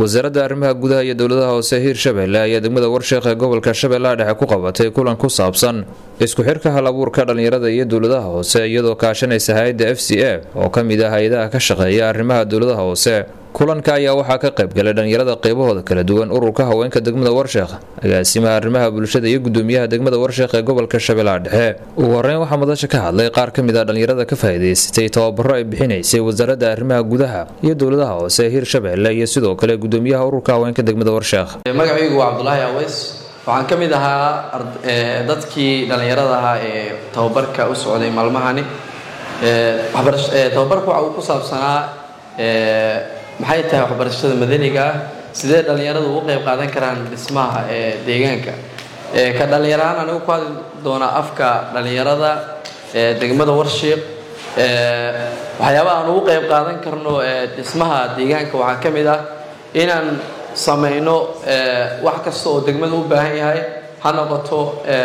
wasaaradda arrimaha gudaha iyo dowladaha hoose hiirshabelle ayaa degmada warsheekh ee gobolka shabeellaha dhexe ku qabatay kulan ku saabsan isku xirka hal abuurka dhallinyarada iyo dowladaha hoose iyadoo kaashanaysa hay-adda f c a oo ka mid ah hay-adaha ka shaqeeya arrimaha dowladaha hoose kulanka ayaa waxaa ka qayb galay dhallinyarada qaybahooda kala duwan ururka haweenka degmada warsheekh agaasimaha arrimaha bulshada iyo gudoomiyaha degmada warsheekh ee gobolka shabeellaha dhexe ugu horeyn waxaa madasha ka hadlay qaar ka mid ah dhallinyarada ka faa'iidaysatay tababaro ay bixinaysay wasaaradda arrimaha gudaha iyo dowladaha hoose ee hiirshabelle iyo sidoo kale gudoomiyaha ururka haweenka degmada warsheekh magacaygu waa cabdulaahi aweys waxaan ka mid ahaa dadkii dhallinyarada ahaa ee tababarka u socday maalmahani tababarka waxa uu ku saabsanaa maxay tahay waxbarashada madaniga ah sidee dhallinyaradu ugu qeyb qaadan karaan dhismaha ee deegaanka ka dhallinyarahaan anigu ku hadli doonaa afka dhallinyarada degmada warshiiq waxyaabaha aan ugu qeyb qaadan karno dhismaha deegaanka waxaa ka mid ah inaan samayno wax kasta oo degmada u baahan yahay ha noqoto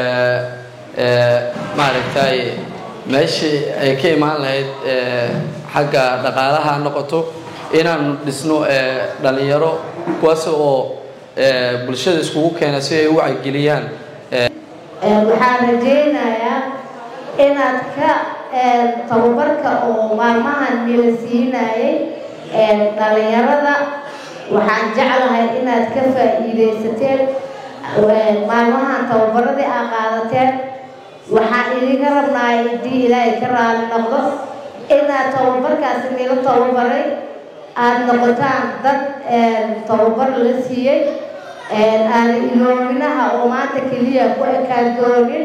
maaragtay meeshii ay ka imaan lahayd xagga dhaqaalaha ha noqoto inaan dhisno dhallinyaro kuwaas oo bulshada iskugu keena si ay u wacyigeliyaan waxaan rajaynayaa inaad ka tababarka oo maalmahan nila siinayay dhallinyarada waxaan jeclahay inaad ka faa'iidaysateen maalmahan tababaradii aa qaadateen waxaan idinka rabnaa haddii ilaahay ka raali noqdo inaad tababarkaasi nila tababaray aada noqotaan dad tababar la siiyey aada iloominaha oo maanta keliya ku ekaan doonin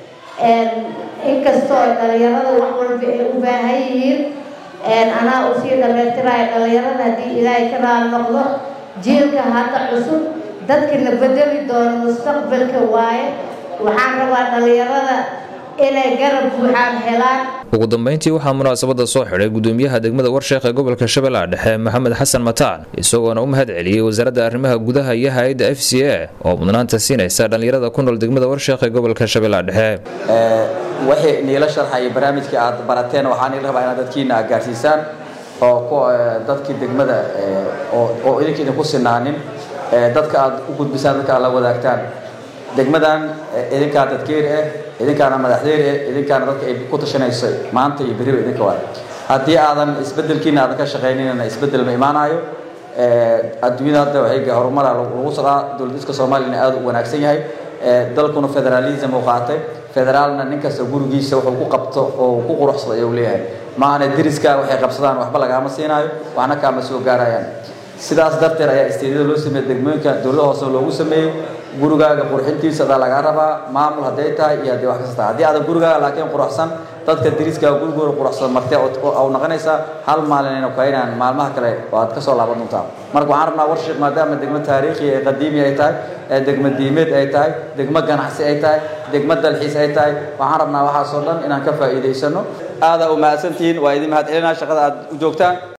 inkastoo dhalinyarada wax walba ay u baahan yihiin anaa usii dhameyrtiraya dhalinyarada haddii ilaahay ka raali noqdo jiilka hadda cusub dadkina bedeli doono mustaqbalka waaye waxaan rabaa dhalinyarada inay garab buuxaan helaan ugu dambeyntii waxaa munaasabada soo xidhay gudoomiyaha degmada warsheekh ee gobolka shabeellaha dhexe maxamed xasan mataan isagoona u mahad celiyey wasaaradda arrimaha gudaha iyo hay-adda f c a oo mudnaanta siinaysa dhallinyarada ku nool degmada warsheekh ee gobolka shabeellaha dhexe wixii niila sharxaya barnaamijkii aad barateen waxaa niila rabaa inaad dadkiina aad gaarsiisaan oo dadkii degmada oo idinka idinku sinaanin dadka aad u gudbisaan dadka aad la wadaagtaan degmadan idinkaa dadkeeri ah idinkaana madaxdeeri ah idinkaana dadka ay ku tashanayso maanta iyo beriba idinka waay haddii aadan isbedelkiina aadan ka shaqaynina isbedel ma imaanayo adduunyada hadda waxay horumara lagu socdaa dowlad iska soomaaliyana aada u wanaagsan yahay dalkuna federalism uu qaatay federaalna nin kasta gurigiisa wuxuu ku qabto oo ku quruxsado ayuu leeyahay maahane deriska waxay qabsadaan waxba lagaama siinaayo waxna kaama soo gaarayaan sidaas darteed ayaa isteedyada loo sameeyey degmooyinka dowlada hoose loogu sameeyey gurigaaga qurxintiisa adaa lagaa rabaa maamul hadday tahay iyo haddii wax kasta tahay haddii aadan gurigaaga laakiin quruxsan dadka deriskaaga gurigooda quruxsan martee au noqonaysaa hal maalinayna kaynaan maalmaha kale oo aad ka soo laaban doontaa marka waxaan rabnaa warshiiq maadaama degmo taariikhi ee qadiimi ay tahay ee degmo diimeed ay tahay degmo ganacsi ay tahay degmo dalxiis ay tahay waxaan rabnaa waxaasoo dhan inaan ka faa'iidaysano aadaa u mahadsantihiin waa idin mahad celinaa shaqada aad u joogtaan